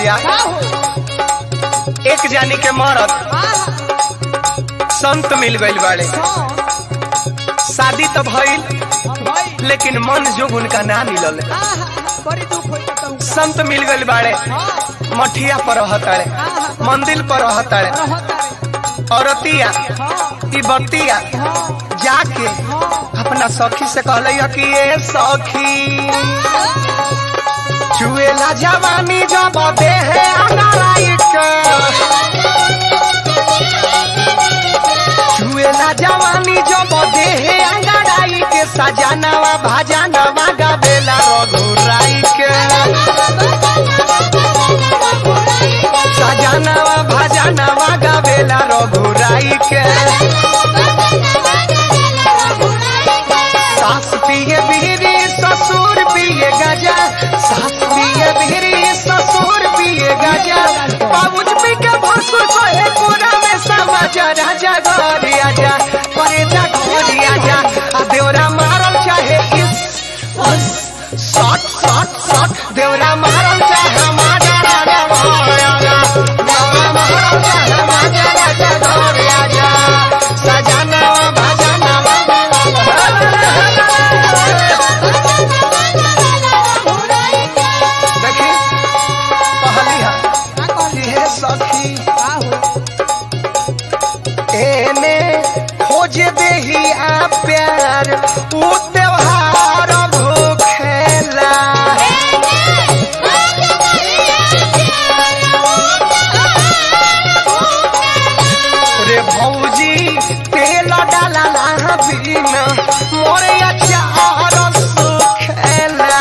भैया का हो एक जानी के मरद आहा संत मिल गइल बाड़े हाँ शादी तो भइल भाई लेकिन मन जोग उनका ना मिलल आहा बड़ी दुख होई त कहूं संत मिल गइल बाड़े हाँ मठिया पर रहताड़े आहा मंदिर पर रहताड़े रहता रे औरतिया हाँ ई बतिया हाँ जाके हाँ अपना सखी से कहले कि ए सखी चुएला जवानी जब देहे अनाराई के चुएला जवानी जब देहे अंगड़ाई के सजानवा भाजानवा गावेला रघुराई के सजानवा भाजानवा गावेला रघुराई के सास पिए बिहरी ससुर पिए गजा सास पिए बिहरी ससुर पिए गजा बाबूज पी के भसुर कहे पूरा में समाजा राजा घरे आजा करे जा घरे आजा आ देवरा मारल चाहे इस उस सट सट सट देवरा मारल चाहे माजा राजा घरे आजा देवरा मारल चाहे माजा राजा घरे आजा सजानवा भजनवा देखी कहली हा का कहली कि हे सखी का हो एने खोज देही आ प्यार ऊ त्योहार भूखेला रे भौजी तेल डाला ला बिना मोरे अचार सुखेला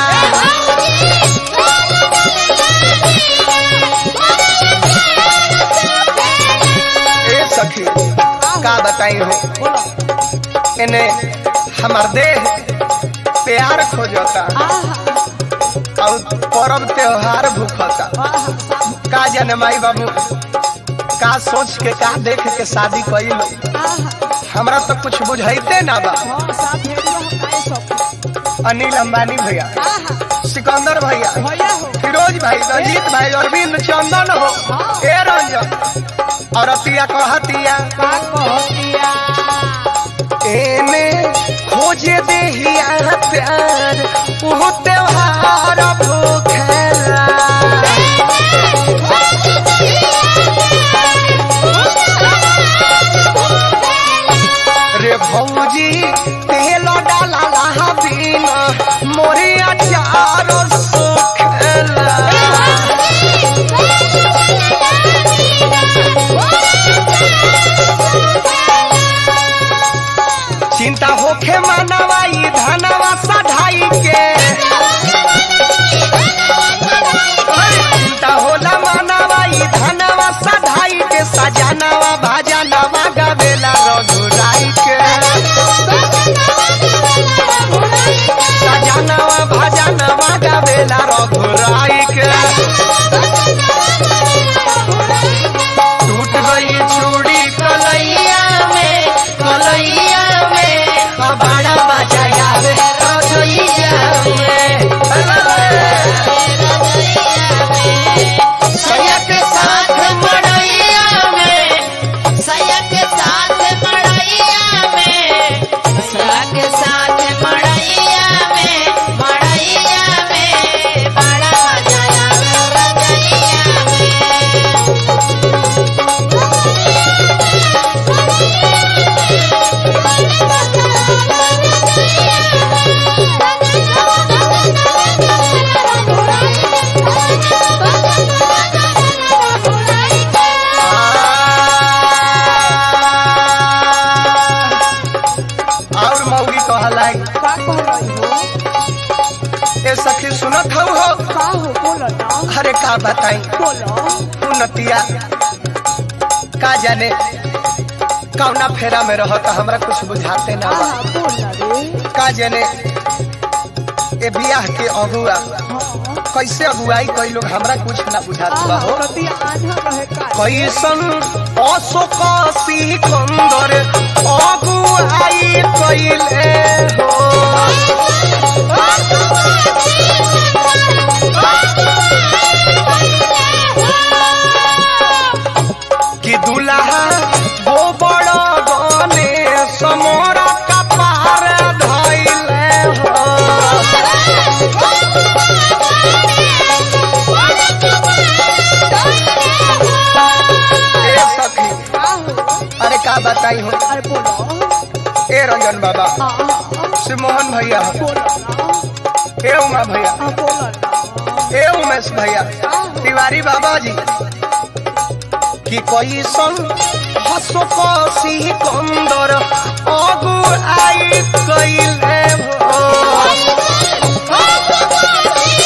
ए सखी का बताई हो बोलो इन्हें हमार देह प्यार खोजता आहा और पर्व त्योहार भूखता आहा का जाने माई बाबू का सोच के का देख के शादी कइल आहा हमरा तो कुछ बुझाइते ना बा हाँ साथ हेडियो हकाए सब अनिल अंबानी भैया आहा सिकंदर भैया भैया हो फिरोज भाई रंजीत भाई अरविंद चंदन हो ए रंजन और अतिया कहतिया का कहतिया एने खोजे देहिया प्यार वो त्योहार भूखेला रे भौजी तेल डाला ला बिना मोरे अचार सुखेला चिंता होखे मानवाई धनवा सधाई के चिंता होला मानवाई धनवा सधाई के सजानवा भाजानवा गावेला रघुराई के सजानवा भाजानवा गावेला रघुराई के टूट गई चूड़ी कलैया में कलैया में अब बड़ा मजा आवे रजोइया में सैया के साथ मड़ैया में सया के साथ मड़ैया में सया के साथ मड़ैया में मड़ैया में बड़ा मजा आवे रजैया में और मौगी कहलाई का कहलाई हो ए सखी सुनत हऊ हो का हो बोलो ना अरे का बताई बोलो उन्नतिया का जाने कौना फेरा में रहो तो हमरा कुछ बुझाते ना बा आहा बोला रे का जाने ए बियाह के अगुआ हाँ कैसे अगुआई कई लोग हमरा कुछ ना बुझात बा आहा हो कतिया आधा रहे का कैसन अशोक सिकंदर अगुआई कैले हो बताई हो अरे बोलो ए रंजन बाबा हाँ हाँ शिव मोहन भैया हो बोलो ना ए उमा भैया हाँ बोलो ना ए उमेश भैया तिवारी बाबा जी कि कैसन हसो कसी कंदर अगु आई कैले हो